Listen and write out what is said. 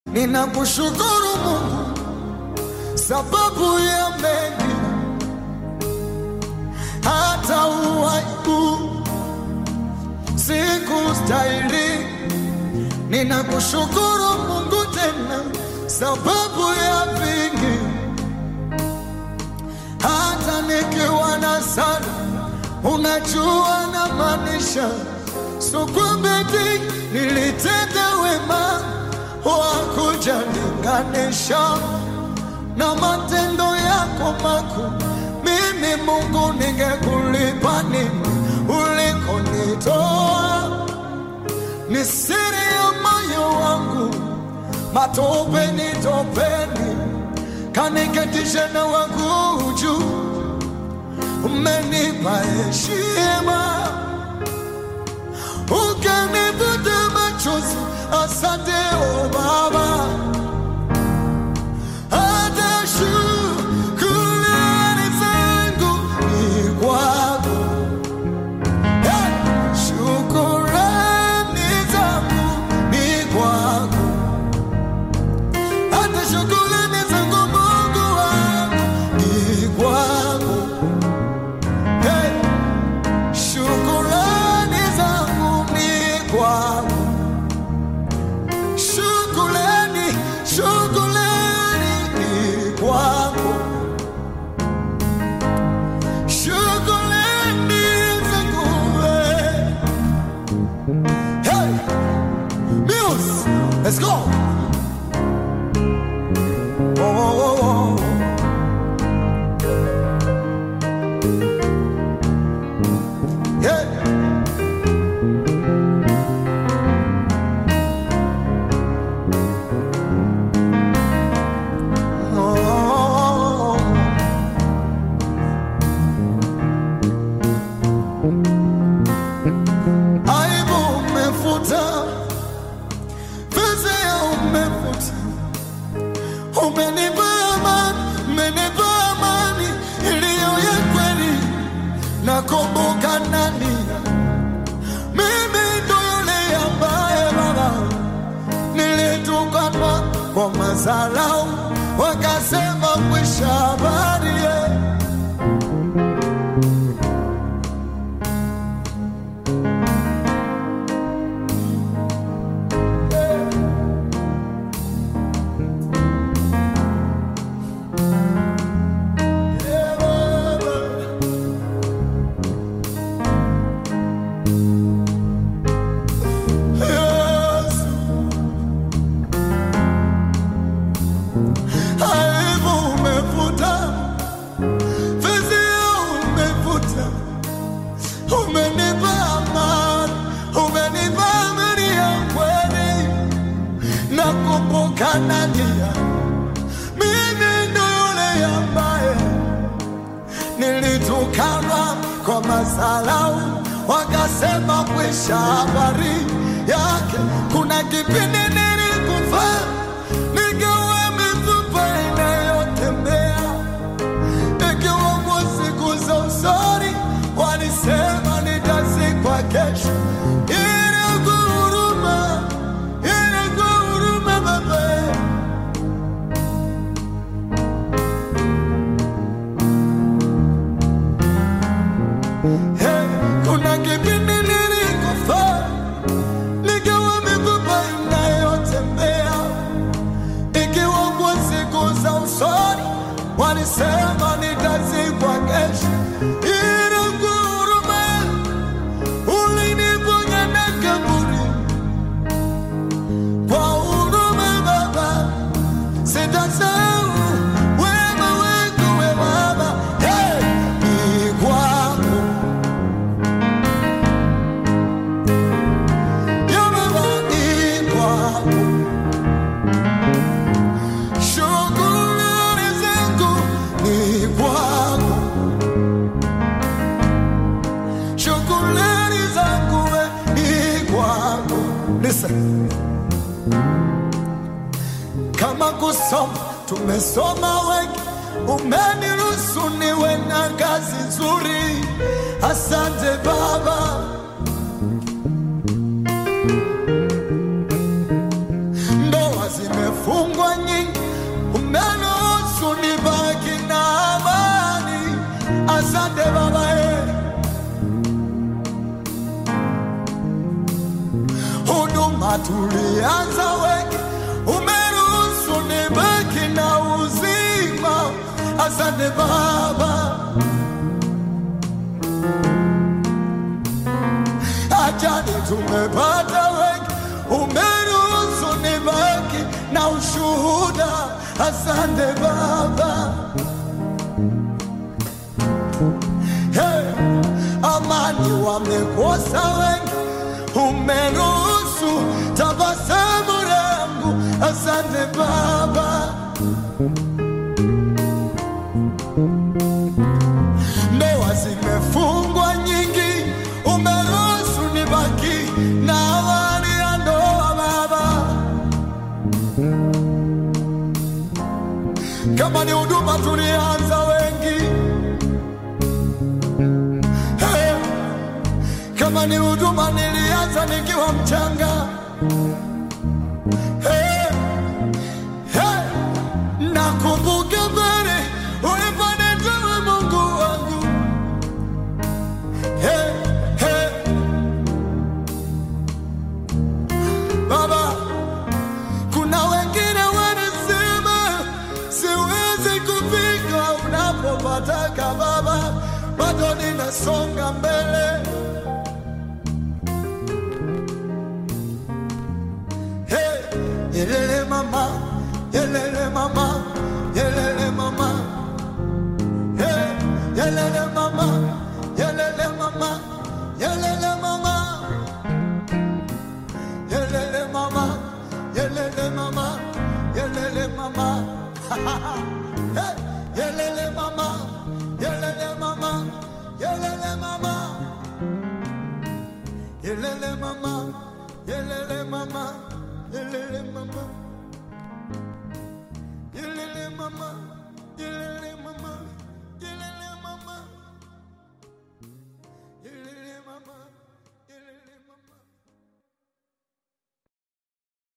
Ninakushukuru Mungu sababu ya mengi, hata uwaibu sikustahili. Ninakushukuru Mungu tena sababu ya vingi, hata nikiwa na sana, unajua na maanisha sukwambeti nilitenda wema wakuja linganisha na matendo yako makuu. Mimi Mungu, ningekulipa nini ulikonitoa? Ni siri ya moyo wangu, matopeni topeni, kaniketisha na wangu juu. Umenipa heshima, ukanivuta machozi. Asante o Baba. Hata shukrani zangu ni kwako. Hey! Shukrani zangu ni kwako. Hata shukrani zangu Mungu wangu ni kwako. Hey! Shukrani zangu ni kwako. Shukrani, shukrani ni kwako. Shukrani zangu wewe. Hey, Muse, let's go. Oh, oh, oh, oh. Yeah. Oh. Aibu umefuta, fezea umefuta, umenipa amani, umenipa amani iliyo ya kweli. Nakumbuka nani, mimi ndo yule ambaye Baba nilitukanwa kwa madharau, wakasema kwisha habari yeah. Yeah, Baba. Yes. Aibu umefuta, fezea umefuta, umenipa amani, umenipa amani ya kweli. Nakumbuka Nadia, mimi ndo yule ambaye nilitukanwa kwa madharau, wakasema kwisha habari yake. Kuna kipindi nilikufa nikiwa mifupa inayotembea, ikiwemo siku za usoni, walisema nitazikwa kesho. Ile kwa huruma, ile kwa huruma Baba Hey, kuna kipindi nilikufa nikiwa mifupa inayotembea, ikiwa kwa siku za usoni walisema nitazikwa kesho, ila kwa huruma uliniponya na kaburi. Kwa huruma Baba, sitasahau wema wako we Baba. Hey, ni kwako ya Baba, ni kwako. Shukrani zangu ni kwako. Shukrani zangu we ni kwako. Listen. kama kusoma tumesoma wengi, umeniruhusu niwe na kazi nzuri. Asante Baba, ndoa zimefu tulianza wengi, umeruhusu nibaki na uzima. Asante Baba, ajali tumepata wengi, umeruhusu nibaki na ushuhuda. Asante Baba. Hey, amani wamekosa wengi, umeruhusu tabasamu langu. Asante Baba. Ndoa zimefungwa nyingi, umeruhusu nibaki na amani ya ndoa Baba. Kama ni huduma tulianza wengi Hey, kama ni huduma nilianza nikiwa mchanga. Hey, hey, nakumbuka mbele uliponitoa Mungu wangu. Hey, hey. Baba, kuna wengine wanasema siwezi kufika unapopataka Baba, bado ninasonga mbele. Hey, yelele mama, yelele mama, yelele mama. Hey, yelele mama, yelele mama, yelele mama. Yelele mama, yelele mama, yelele mama. Hey, yelele mama, yelele mama, yelele mama. Yelele mama, yelele mama, yelele mama.